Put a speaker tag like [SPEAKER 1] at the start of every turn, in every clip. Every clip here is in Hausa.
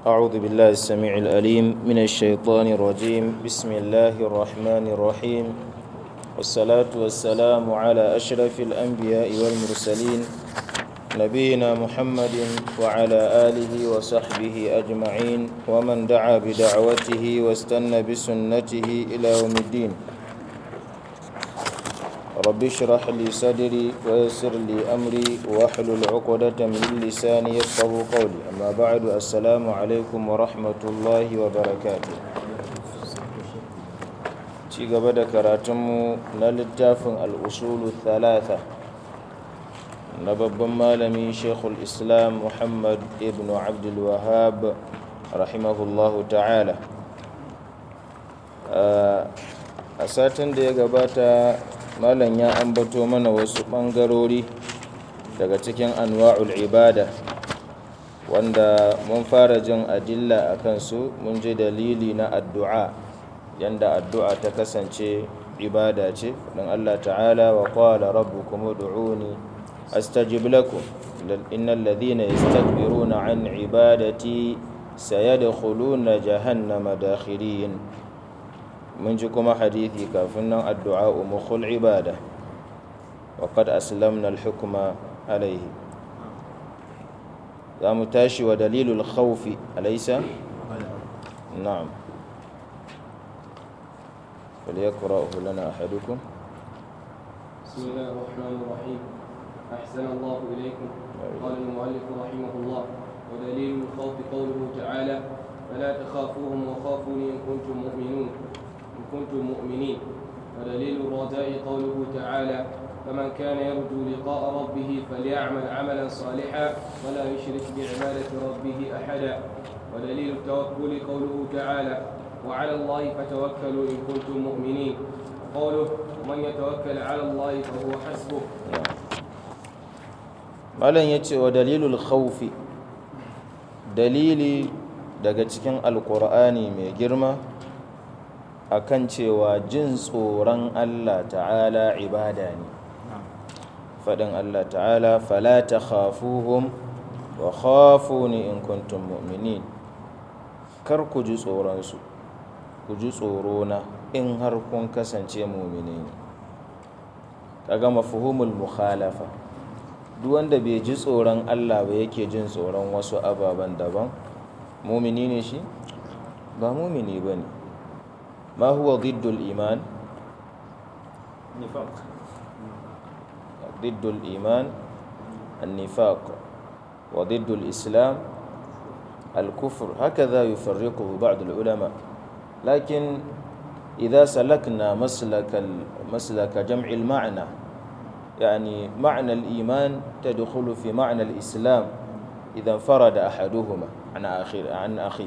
[SPEAKER 1] أعوذ بالله السميع الأليم من الشيطان الرجيم بسم الله الرحمن الرحيم والصلاة والسلام على أشرف الأنبياء والمرسلين نبينا محمد وعلى آله وصحبه أجمعين ومن دعا بدعوته واستنى بسنته إلى يوم الدين رب اشرح لي صدري ويسر لي أمري واحلل عقدة من لساني يفقه قولي أما بعد السلام عليكم ورحمة الله وبركاته ci gaba da karatunmu na littafin al'usulu thalatha na babban malami shekul islam muhammad ibn abdulwahab rahimahullahu ta'ala a satin da ya gabata malam ya ambato mana wasu ɓangarori daga cikin anwa'ul ibada wanda mun fara jin adilla a kansu mun ji dalili na addu'a yanda addu'a ta kasance ibada ce don Allah ta'ala wa qala rabbukum ud'uni astajib lakum innal ladhina yastakbiruna an ibadati sayadkhuluna jahannama dakhirin mun ji kuma hadithi kafin nan addu'a mukhul ibada wa qad aslamna al-hukma alayhi za mu tashi wa dalilul khawfi alaysa na'am فليقرأه لنا أحدكم
[SPEAKER 2] بسم الله الرحمن الرحيم أحسن الله إليكم قال المؤلف رحمه الله ودليل الخوف قوله تعالى فلا تخافوهم وخافوني إن كنتم مؤمنون إن كنتم مؤمنين ودليل الرجاء قوله تعالى فمن كان يرجو لقاء ربه فليعمل عملا صالحا ولا يشرك بعبادة ربه أحدا ودليل التوكل قوله تعالى وعلى الله فتوكلوا إن كنتم مؤمنين قوله ومن يتوكل على الله فهو حسبه
[SPEAKER 1] malam ya ce wa dalilul khawfi dalili daga cikin alkur'ani mai girma akan cewa jin tsoron allah ta'ala ibada ne faɗin allah ta'ala fala ta khafuhum wa khafuni in kuntum mu'minin kar ku ji tsoronsu ku ji tsorona in har kun kasance mumini ne kaga mafhumul mukhalafa duk wanda bai ji tsoron Allah ba yake jin tsoron wasu ababen daban mumini ne shi ba mumini bane ma huwa diddul iman
[SPEAKER 2] نفاق
[SPEAKER 1] ضد الإيمان النفاق وضد الإسلام الكفر هكذا يفرقه بعض العلماء لكن إذا سلكنا مسلك مسلك جمع المعنى يعني معنى الإيمان تدخل في معنى الإسلام إذا انفرد أحدهما عن آخر عن أخيه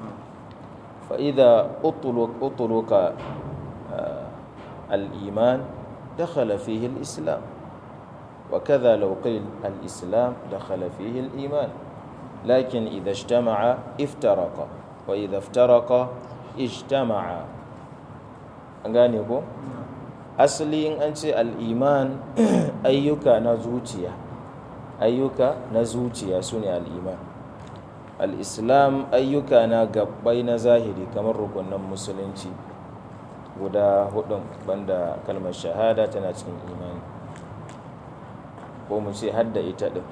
[SPEAKER 1] فإذا أطلق أطلق آه الإيمان دخل فيه الإسلام وكذا لو قيل الإسلام دخل فيه الإيمان لكن إذا اجتمع افترق وإذا افترق ijtama'a an gane ko asali in an ce al'iman ayyuka na zuciya ayyuka na zuciya su ne al'iman al'islam ayyuka na gabbai na zahiri kamar rukunan musulunci guda hudun banda kalmar shahada tana cikin imani ko mu ce hadda ita din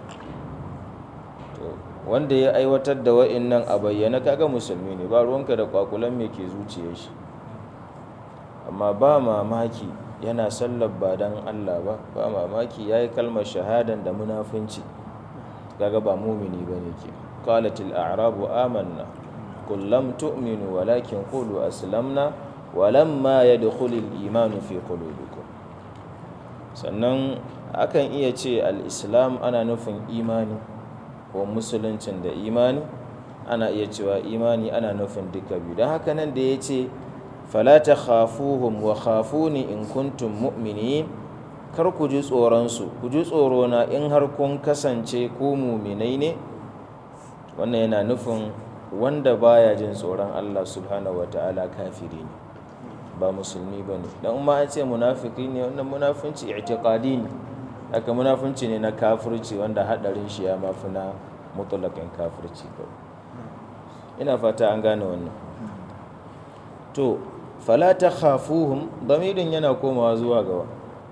[SPEAKER 1] wanda ya aiwatar da wa'innan a bayyana kaga musulmi ne ba ruwanka da kwakulan me ke zuciyar shi amma ba mamaki yana sallar ba dan Allah ba ba mamaki yayi kalmar shahadan da munafunci kaga ba mumini bane ke qalatil a'rabu amanna qul lam tu'minu walakin qulu aslamna walamma yadkhulul imanu fi qulubikum sannan akan iya ce al-islam ana nufin imani ko musuluncin da imani ana iya cewa imani ana nufin duka biyu don haka nan da ya ce falata khafuhum wa khafuni in kuntum mu'minin kar ku ji tsoronsu ku ji tsorona in har kun kasance ku muminai ne wannan yana nufin wanda baya jin tsoron Allah subhanahu wa ta'ala kafiri ne ba musulmi ba ne don ma an ce munafiki ne wannan munafunci i'tiqadi ne haka munafunci ne na kafirci wanda hadarin shi ya mafi na mutulakin kafirci kawai ina fata an gane wannan to fala ta khafuhum damirin yana komawa zuwa gawa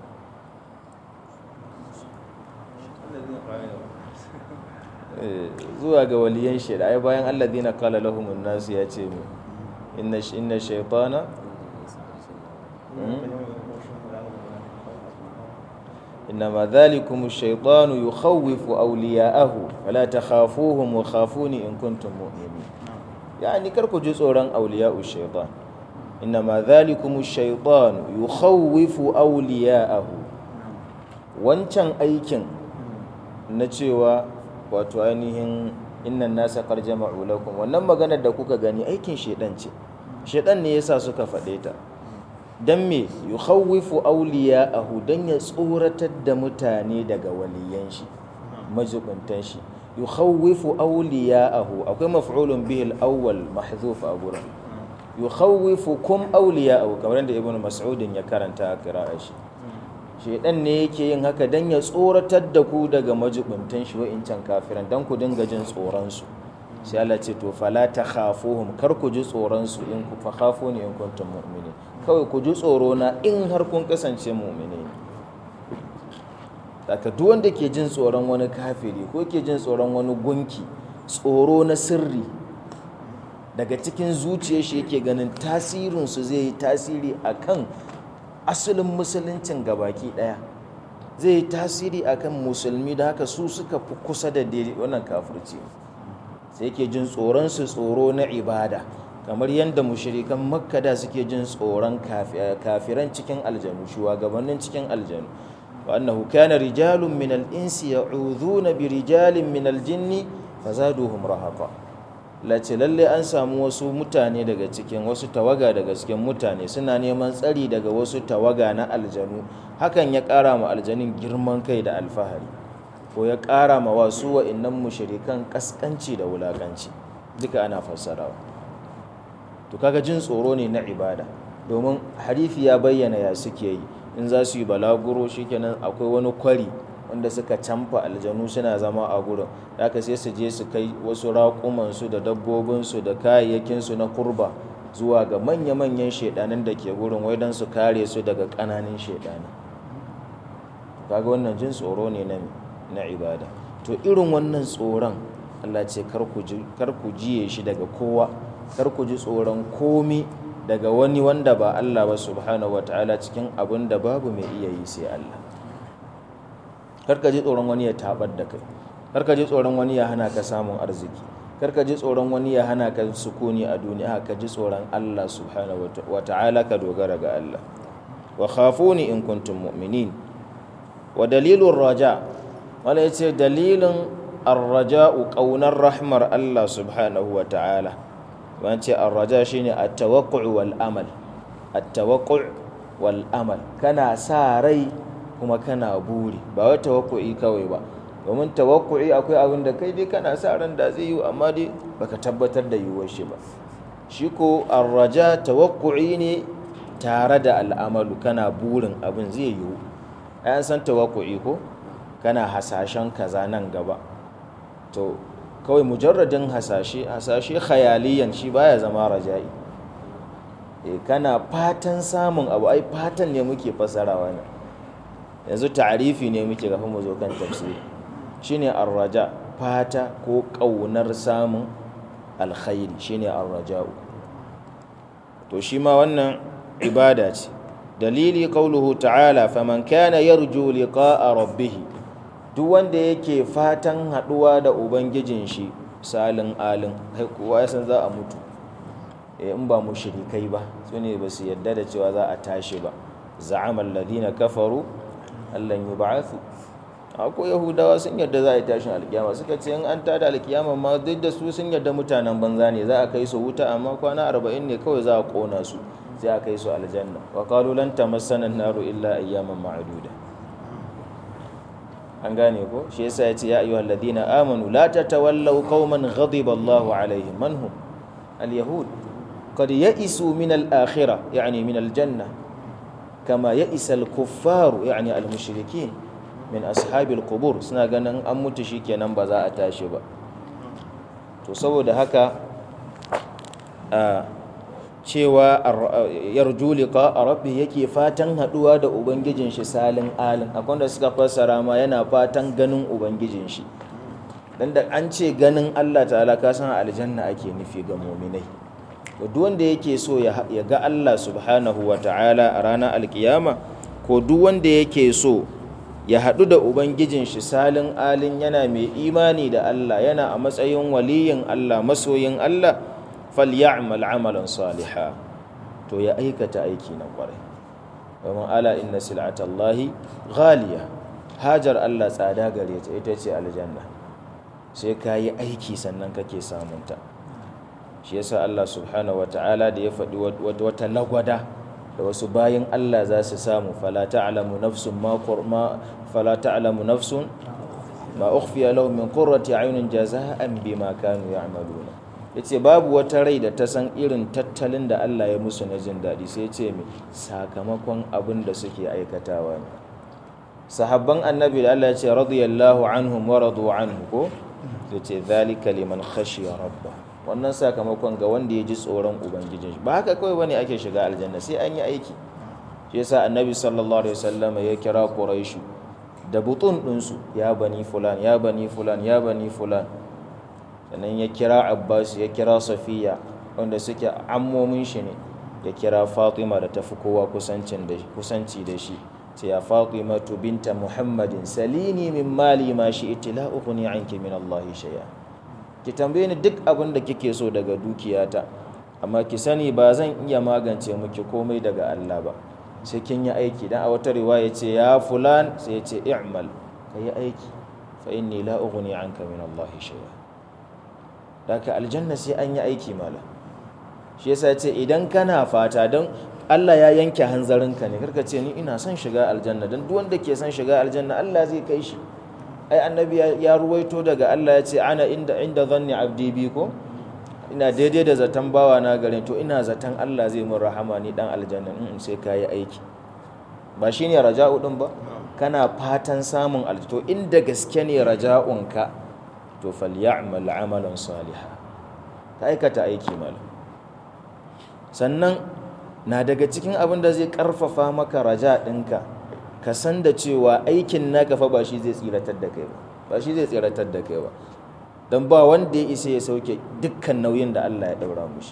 [SPEAKER 1] zuwa ga waliyan shaida ai bayan alladhina qala lahumun nas ya ce mu inna inna shaytana إنما ذلكم الشيطان يخوف أولياءه فلا تخافوهم وخافوني إن كنتم مؤمنين يعني كركو جزء أولياء الشيطان إنما ذلكم الشيطان يخوف أولياءه wancan aikin na cewa wato ainihin innan nasa qad jama'u lakum wannan maganar da kuka gani aikin shedan ce shedan ne yasa suka faɗe ta dan me yukhawwifu awliya'ahu dan ya tsoratar da mutane daga waliyan shi majibuntan shi yukhawwifu awliya'ahu akwai maf'ulun bihi al-awwal mahdhuf a gurin yukhawwifukum awliya'ahu kamar da ibnu mas'udin ya karanta a qira'a shi shedan ne yake yin haka dan ya tsoratar da ku daga majibuntan shi wa'incan kafiran dan ku dinga jin tsoron su sai Allah ce to fala takhafuhum kar ku ji tsoron su in ku fa khafuni in kuntum mu'minin kawai ku ji tsoro na in har kun kasance mu'mini daga duk wanda ke jin tsoron wani kafiri ko ke jin tsoron wani gunki tsoro na sirri daga cikin zuciyar shi yake ganin tasirinsu zai yi tasiri akan asalin musuluncin gabaki daya zai yi tasiri akan musulmi da haka su suka fi kusa da wannan kafirci sai yake jin tsoron su tsoro na ibada kamar yadda mushrikan makka da suke jin tsoron kafiran cikin aljanu shugabannin cikin aljanu wa annahu kana rijalun min al-insi ya'udhuna bi rijalin min al-jinni fazaduhum rahaqa lace lalle an samu wasu mutane daga cikin wasu tawaga daga cikin mutane suna neman tsari daga wasu tawaga na aljanu hakan ya ƙara ma aljanin girman kai da alfahari ko ya ƙara ma wasu wa'innan mushrikan kaskanci da wulakanci duka ana fassarawa to kaga jin tsoro ne na ibada domin harifi ya bayyana ya suke yi in za su yi balaguro shikenan akwai wani kwari wanda suka camfa aljanu suna zama a gurin haka sai su je su kai wasu raƙumansu da dabbobinsu da kayayyakinsu na kurba zuwa ga manya-manyan shaidanin da ke gurin wai don su kare su daga ƙananan shaidani kaga wannan jin tsoro ne na ibada to irin wannan tsoron allah ce kar ku jiye shi daga kowa kar ku ji tsoron komi daga wani wanda ba Allah ba subhanahu ta'ala cikin abin da babu mai iya yi sai Allah kar ka ji tsoron wani ya tabar da kai kar ka ji tsoron wani ya hana ka samun arziki kar ka ji tsoron wani ya hana ka sukuni a duniya ka ji tsoron Allah subhanahu ta'ala ka dogara ga Allah wa khafuni in kuntum mu'minin wa dalilur raja wala yace dalilin ar-raja'u qaunar rahmar Allah subhanahu ta'ala. wance arraja shine at-tawaqqu'u wal amal at-tawaqqu'u wal amal kana sa rai kuma kana buri ba wai tawaqqu'u kawai ba domin tawaqqu'u akwai abin da kai dai kana sa ran da zai yi amma dai baka tabbatar da yiwuwar shi ba shi ko arraja tawaqqu'u ne tare da al'amalu kana burin abin zai yiwu ayan san tawaqqu'u ko kana hasashen kaza nan gaba to kawai mujarradin hasashe hasashe khayaliyan shi baya zama raja'i e kana fatan samun abu ai fatan ne muke fasarawa ne yanzu ta'arifi ne muke gafi mu zo kan tafsiri shine arraja fata ko kaunar samun alkhairi shine arraja'u to shi ma wannan ibada ce dalili qauluhu ta'ala faman kana yarju liqa'a rabbih duk wanda yake fatan haɗuwa da ubangijin shi salin alin kai kowa ya san za a mutu in ba mu shirikai ba su ne ba su yadda da cewa za a tashi ba za'amal ladina kafaru allan yub'athu akwai yahudawa sun yadda za a yi tashin alkiyama suka ce in an tada alkiyama ma duk da su sun yadda mutanen banza ne za a kai su wuta amma kwana arba'in ne kawai za a kona su sai a kai su aljanna wa qalu lan tamassana an-naru illa ayyaman ma'duda an gane ko shi yasa yace ya ayyuhal ladina amanu la tatawallaw qauman ghadiba Allahu alaihim man hum al-yahud qad ya'isu min al-akhirah yani min al-janna kama ya'isa al-kuffar yani al-mushrikin min ashabi al-qubur suna ganin an mutu shikenan ba za a tashi ba to saboda haka cewa yarju liqa rabbi yake fatan haduwa da ubangijin shi salin alin akwai da suka fassara ma yana fatan ganin ubangijin shi dan da an ce ganin Allah ta'ala ka san aljanna ake nufi ga mu'minai duk wanda yake so ya ga Allah subhanahu wa ta'ala a ranar alkiyama ko duk wanda yake so ya haɗu da ubangijin shi salin alin yana mai imani da Allah yana a matsayin waliyin Allah masoyin Allah falyamal amalan saliha to ya aikata aiki na kwarai domin ala inna sil'atallahi ghaliya hajar Allah tsada gare ta ita ce aljanna sai ka yi aiki sannan kake samunta shi yasa Allah subhanahu ta'ala da ya faɗi wata lagwada da wasu bayan Allah za su samu fala ta'lamu nafsun ma fala ta'lamu nafsun ma ukhfiya lahum min qurrati a'yunin jazaa'an bima kanu ya'maluna yace babu wata rai da ta san irin tattalin da Allah ya musu na jin daɗi sai ce mai sakamakon abin da suke aikatawa ne sahabban annabi da Allah ya ce radiyallahu anhum wa radu anhu ko yace zalika liman khashiya rabba wannan sakamakon ga wanda ya ji tsoron ubangijin shi ba haka kawai bane ake shiga aljanna sai an yi aiki shi yasa annabi sallallahu alaihi wasallam ya kira quraishu da butun ɗinsu ya bani fulan ya bani fulan ya bani fulan sannan ya kira abbas ya kira safiya wanda suke ammomin shi ne ya kira fatima da tafi kowa kusanci da shi ce ya fatima tu binta muhammadin salini min mali ma shi itila ukhni anki min allah shay'a ki tambaye ni duk abin da kike so daga dukiyata amma ki sani ba zan iya magance miki komai daga allah ba sai kin yi aiki dan a wata riwaya ce ya fulan sai ya ce i'mal ka yi aiki fa inni la ughni anka min Allah shay'a daga aljanna sai an yi aiki mala shi yasa ce idan kana fata don Allah ya yanke hanzarinka ne karka ce ni ina son shiga aljanna don duk wanda ke son shiga aljanna Allah zai kai shi ai annabi ya ruwaito daga Allah ya ce ana inda inda zanni abdi bi ko ina daidai da zaton bawa na gare to ina zaton Allah zai mun rahama ni dan aljanna in sai ka yi aiki ba shine raja'u din ba kana fatan samun aljanna to inda gaske ne raja'unka to falya'mal amalan salihan ka aikata aiki malam sannan na daga cikin abin da zai karfafa maka raja ɗinka ka san da cewa aikin naka fa ba shi zai tsiratar da kai ba ba shi zai tsiratar da kai ba don ba wanda ya isa ya sauke dukkan nauyin da Allah ya daura mushi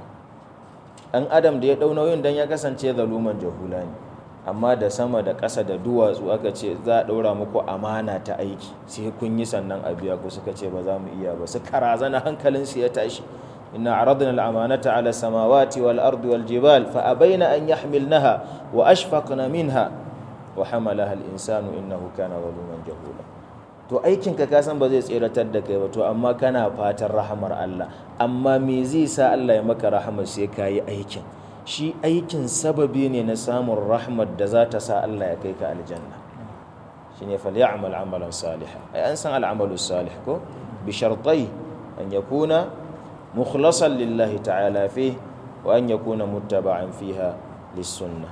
[SPEAKER 1] ɗan adam da ya ɗau nauyin don ya kasance zaluman jahula ne amma da sama da ƙasa da duwatsu aka ce za a ɗaura muku amana ta aiki sai kun yi sannan a biya ku suka ce ba za mu iya ba su karazana hankalinsu ya tashi inna aradna al-amanata ala samawati wal ardi wal jibal fa abaina an yahmilnaha wa ashfaqna minha wa hamalaha al-insanu innahu kana zaluman jahula to aikin ka kasan ba zai tseratar da kai ba to amma kana fatan rahamar Allah amma me zai sa Allah ya maka rahama sai ka yi aikin shi aikin sababi ne na samun rahmar da za ta sa Allah ya kai ka aljanna shine falyamal amalan salihan ai an san al'amalu salih ko bi shartai an yakuna mukhlasan lillahi ta'ala fi wa an yakuna muttaba'an fiha lis-sunnah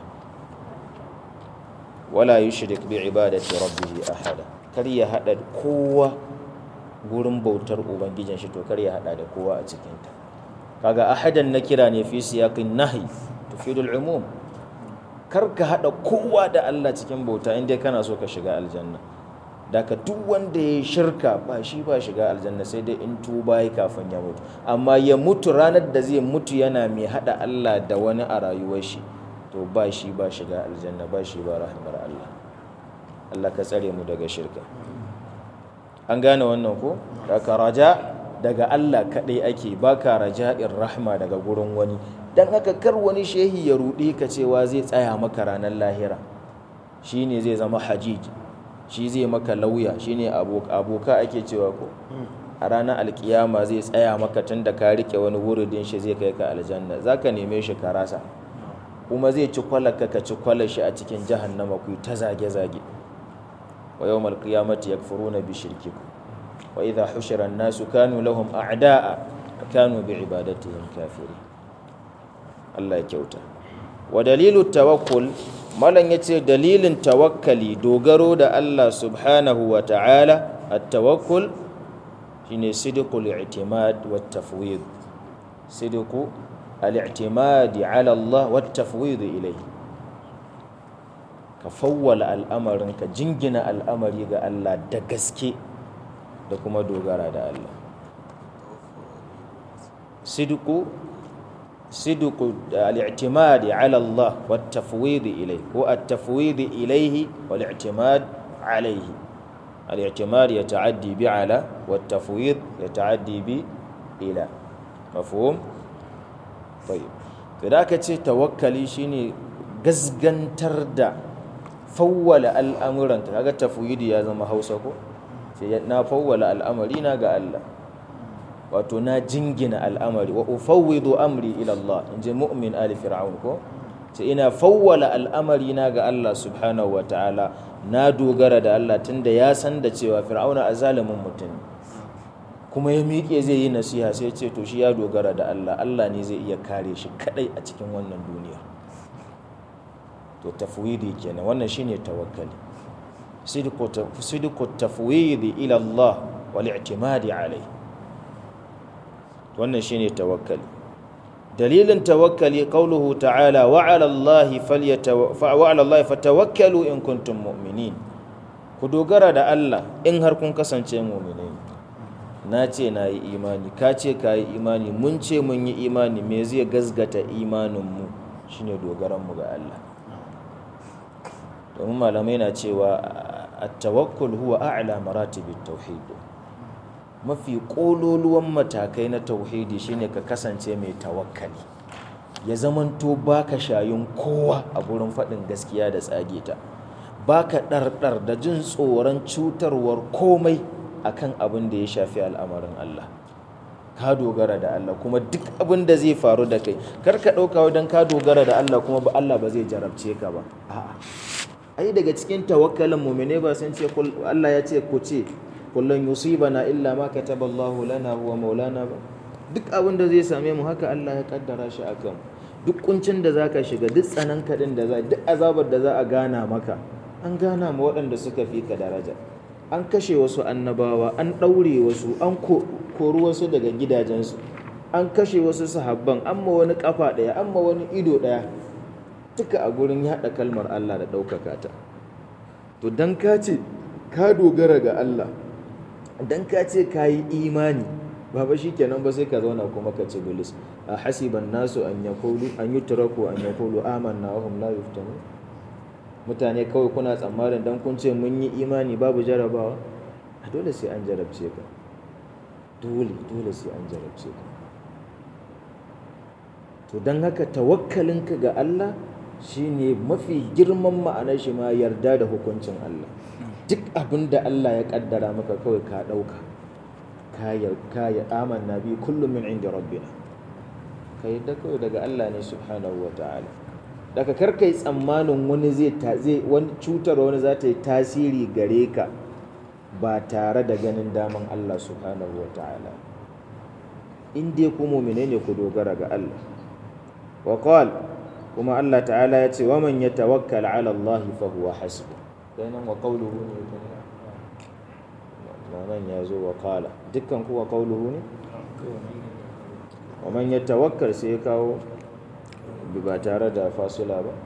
[SPEAKER 1] wala yushrik bi ibadati rabbih ahada kar ya hada kowa gurin bautar ubangijin shi to kar ya hada da kowa a cikin ta kaga ahadan na kira ne fi siyaqin nahi tufidul umum kar ka hada kowa da Allah cikin bauta inda kana so ka shiga aljanna daga duk wanda ya shirka ba shi ba shiga aljanna sai dai in tuba ya kafin ya mutu amma ya mutu ranar da zai mutu yana mai hada Allah da wani a rayuwar shi to ba shi ba shiga aljanna ba shi ba rahmar Allah Allah ka tsare mu daga shirka an gane wannan ko daga raja daga Allah kadai ake baka raja'in rahma daga gurin wani dan haka kar wani shehi ya rudi ka cewa zai tsaya maka ranar lahira shine zai zama hajij shi zai maka lauya shine aboka ake cewa ko a ranar alkiyama zai tsaya maka tun da ka rike wani wuridin shi zai kai ka aljanna zaka neme shi ka rasa kuma zai ci kwalaka ka ci kwalar shi a cikin jahannama ku ta zage-zage wa yawmal qiyamati yakfuruna bi shirkikum wa idha hushira an-nasu kanu lahum a'da'a wa kanu bi ibadatihim kafirin Allah ya kyauta wa dalilu tawakkul malan yace dalilin tawakkali dogaro da Allah subhanahu wa ta'ala at-tawakkul shine sidqul i'timad wat tafwid sidqu al-i'timadi ala Allah wa tafwid ilayhi ka fawwala al'amarin ka jingina al'amari ga Allah da gaske da kuma dogara da Allah sidqu sidqu al-i'timadi ala Allah wa tafwid ilayhi ko at-tafwid ilayhi wal i'timad alayhi al-i'timad yata'addi bi ala wa at-tafwid yata'addi bi ila mafhum tayyib da ka ce tawakkali shine gasgantar da fawwala al'amuranka kaga tafwidi ya zama Hausa ko sai na fawwala al'amari na ga Allah wato na jingina al'amari wa ufawwidu amri ila Allah inji mu'min ali fir'aun ko sai ina fawwala al'amari na ga Allah subhanahu wa ta'ala na dogara da Allah tunda ya san da cewa fir'auna azalimin mutum kuma ya miƙe zai yi nasiha sai ce to shi ya dogara da Allah Allah ne zai iya kare shi kadai a cikin wannan duniya to tafwidi kenan wannan shine tawakkali sidqu tafwidi ila Allah wal i'timadi alayhi wannan shine tawakkali dalilin tawakkali qauluhu ta'ala wa 'ala Allahi falyatawa wa 'ala Allahi fatawakkalu in kuntum mu'minin ku dogara da Allah in har kun kasance mu'minai na ce na yi imani ka ce ka yi imani mun ce mun yi imani me zai gazgata imaninmu shine dogaranmu ga Allah domin malamai na cewa at-tawakkul huwa a'la maratibit tauhid mafi kololuwan matakai na tauhidi shine ka kasance mai tawakkali ya zamanto baka shayin kowa a gurin faɗin gaskiya da tsage ta baka ɗarɗar da jin tsoron cutarwar komai akan abin da ya shafi al'amarin Allah ka dogara da Allah kuma duk abin da zai faru da kai kar ka ɗauka wajen ka dogara da Allah kuma ba Allah ba zai jarabce ka ba a'a ai daga cikin tawakkalin mu'mine ba sun ce Allah ya ce ku ce kullun yusibana illa ma kataballahu lana huwa maulana ba duk abin da zai same mu haka Allah ya kaddara shi akan duk kuncin da zaka shiga duk tsanan kadin da za duk azabar da za a gana maka an gana ma waɗanda suka fi ka daraja an kashe wasu annabawa an ɗaure wasu an kori wasu daga gidajensu an kashe wasu sahabban an ma wani kafa ɗaya an ma wani ido ɗaya duka a gurin yaɗa kalmar Allah da ɗaukaka ta to dan ka ce ka dogara ga Allah dan ka ce ka yi imani ba ba shi kenan ba sai ka zauna kuma ka ci bilis a hasiban nasu an yaqulu an yutraku an yaqulu amanna wa hum la yuftanu mutane kawai kuna tsammanin dan kun ce mun yi imani babu jarabawa a dole sai an jarabce ka dole dole sai an jarabce ka to don haka tawakkalinka ga Allah shine mafi girman ma'anar shi ma yarda da hukuncin Allah duk abin da Allah ya kaddara maka kawai ka ɗauka ka ya amanna bi kullum min inda rabbina ka yadda kawai daga Allah ne subhanahu wa ta'ala daga karka yi tsammanin wani zai wani cutar wani za ta yi tasiri gare ka ba tare da ganin daman Allah subhanahu wa ta'ala in dai ku mu'mine ne ku dogara ga Allah wa kuma Allah ta'ala ya ce wa man yatawakkal 'ala Allah fa huwa hasbu kenan wa qawluhu ne nan ya zo wa qala dukkan ku wa qawluhu ne wa man yatawakkal sai ya kawo ba tare da fasila ba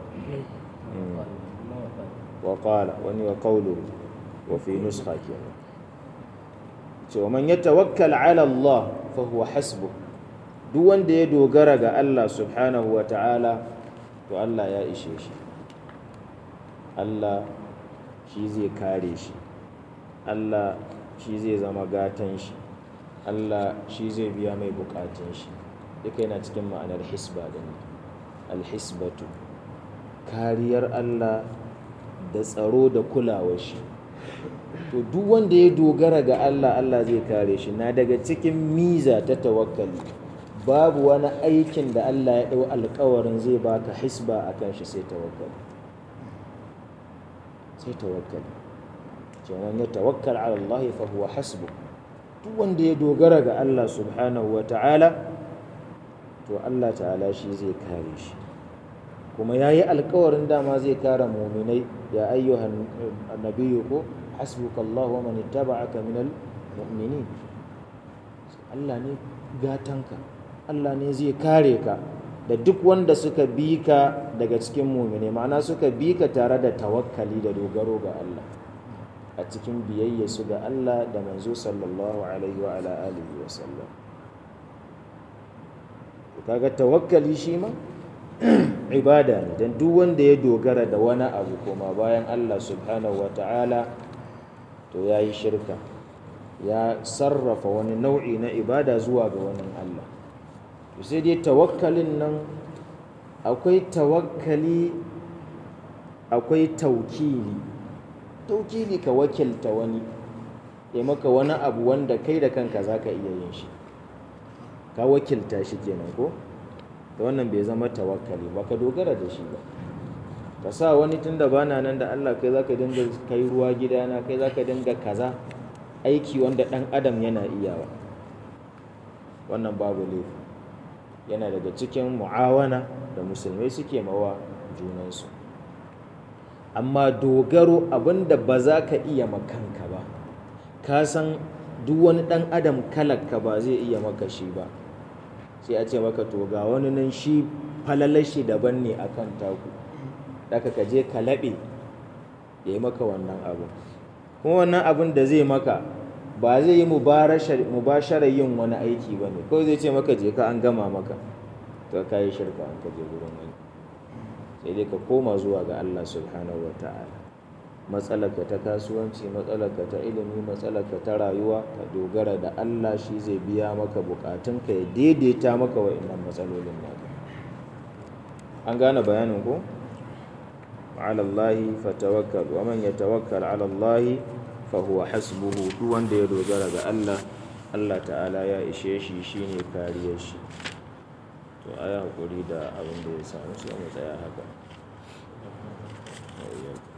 [SPEAKER 1] wa qala wani wa qawluhu wa fi nuskha kenan ce wa man yatawakkal 'ala Allah fa huwa hasbu duk wanda ya dogara ga Allah subhanahu wa ta'ala to Allah ya ishe shi Allah shi zai kare shi Allah shi zai zama gatan shi Allah shi zai biya mai bukatun shi duka yana cikin ma'anar hisba din alhisbatu kariyar Allah da tsaro da kulawar shi to duk wanda ya dogara ga Allah Allah zai kare shi na daga cikin miza ta tawakkali babu wani aikin da Allah ya ɗau alkawarin zai baka hisba a kan shi sai tawakkali sai tawakkali kenan ya tawakkal ala Allah fa huwa hasbu duk wanda ya dogara ga Allah subhanahu wa ta'ala to Allah ta'ala shi zai kare shi kuma yayi alkawarin dama zai kare mu'minai ya ayyuhan nabiyyu ko hasbuka Allah wa man ittaba'aka minal mu'minin Allah ne gatanka Allah ne zai kare ka da duk wanda suka bi ka daga cikin mumine ma'ana suka bi ka tare da tawakkali da dogaro ga Allah a cikin biyayya su ga Allah da manzo sallallahu alaihi wa ala alihi wa sallam kaga tawakkali shi ma ibada ne dan duk wanda ya dogara da wani abu koma bayan Allah subhanahu wa ta'ala to yayi shirka ya sarrafa wani nau'i na ibada zuwa ga wani Allah sai dai tawakkalin nan akwai tawakkali akwai taukili taukili ka wakilta wani ya maka wani abu wanda kai da kanka za ka iya yin shi ka wakilta shi kenan ko da wannan bai zama tawakkali ba ka dogara da shi ba ka sa wani tun da bana nan da Allah kai za ka dinga kai ruwa gidana kai za ka dinga kaza aiki wanda ɗan adam yana iyawa wannan babu laifi yana daga cikin mu'awana da musulmai suke mawa junansu amma dogaro abinda ba za ka iya makanka ba ka san duk wani ɗan adam kalakka ba zai iya maka shi ba sai a ce maka to ga wani nan shi falalar shi daban ne akan taku daga ka je ka laɓe ya yi maka wannan abu kuma wannan abin da zai maka ba zai yi mubasharar yin wani aiki ba ne kawai zai ce maka je ka an gama maka to ka yi shirka an ka je gurin wani sai dai ka koma zuwa ga Allah subhanahu wa ta'ala matsalarka ta kasuwanci matsalarka ta ilimi matsalarka ta rayuwa ka dogara da Allah shi zai biya maka bukatunka ya daidaita maka wa'annan matsalolin naka an gane bayanin ko على الله فتوكل ومن يتوكل على الله فهو حسبه duk wanda ya dogara ga Allah Allah ta'ala ya ishe shi shine kariyar shi to ayi hakuri da abin da ya samu sai mu tsaya haka